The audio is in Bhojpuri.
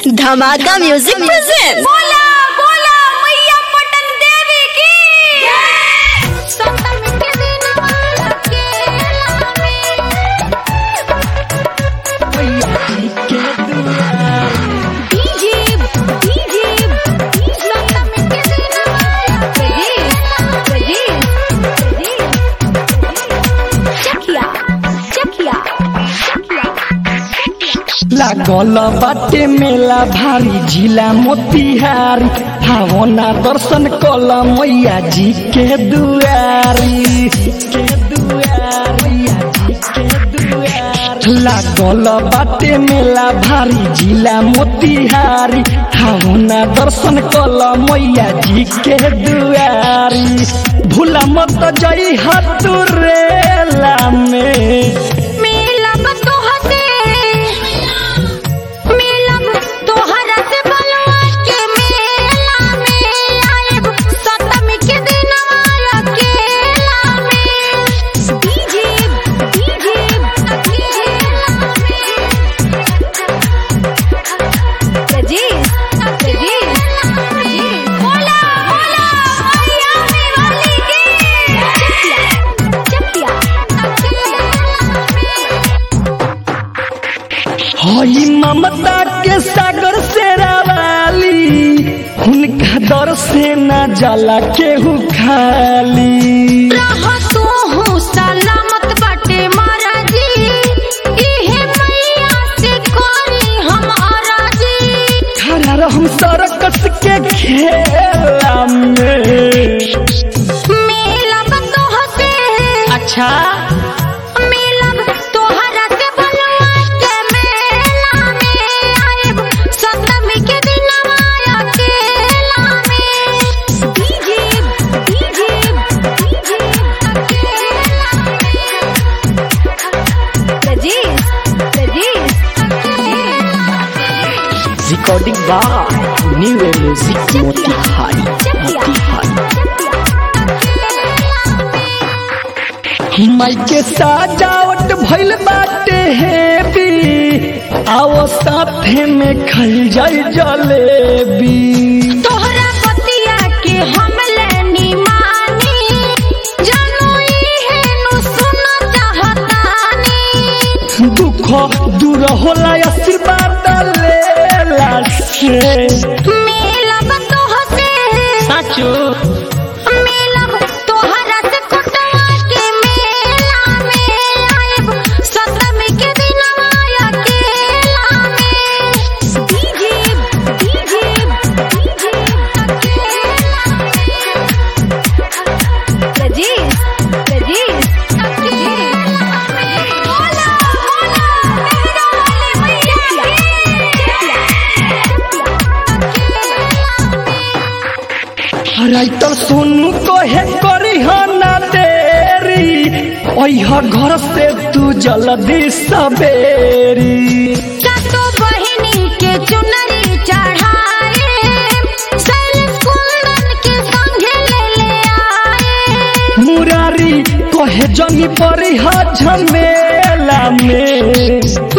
धमाका म्यूजिक प्रेजेंट बोला बोला मैया पटन देवी की सप्तमी के दिन माला के डीजे डीजे सप्तमी के दिन माला के जी जी चकिया चकिया लागल बाटे मेला भारी जिला मोतिहारी भावना दर्शन कल मैया जी के दुआरी के दुआरी जी के दुआरी लागल बाटे मेला भारी जिला मोतिहारी भावना दर्शन कल मैया जी के दुआरी भूला मत जई हतुरेला में मेला बतोहते मेला तोहरा से बलवा के मेला में आएब सप्तमी के दिन माया केला में डीजे डीजे डीजे जी जी बोला बोला मैया मेवाली की चकिया हई ममता के सागर से रावाली उनका दर से न जाला केहू खाली रहा तू हूँ सलामत बाटे महाराजी इहे मैया से कोरी हम आराजी खड़ा रहम सरकस के खेला में मेला बतोह से अच्छा मेला तोहरा से बलवा के मेला में आएब सप्तमी के दिन माया केला में डीजे डीजे डीजे लजीज रिकॉर्डिंग बा न्यू म्यूजिक मोतिहारी मोतिहारी माई के सजावट भइल बाटे हेबी आओ साथे में खल जाई जलेबी तोहरा पतिया के हम लेनी मानी जानू इहे नु सुन चाहतानी दुख दूर होला आशीर्वाद लेला से मेला बतोह से साचो मेला तोहरा से कुटवा के मेला में आएब सप्तमी के दिन माया केला में डीजे डीजे लजीज लजीज बोला बोला मेहरा वाले मैया राइटर सोनू को है करी ना देरी ओह घर से तू जल्दी सवेरी सातो बहिनी के चुनरी चढ़ाए शैलेश कुंदन के संगे ले ले आए मुरारी कहे जनी परी झमेला में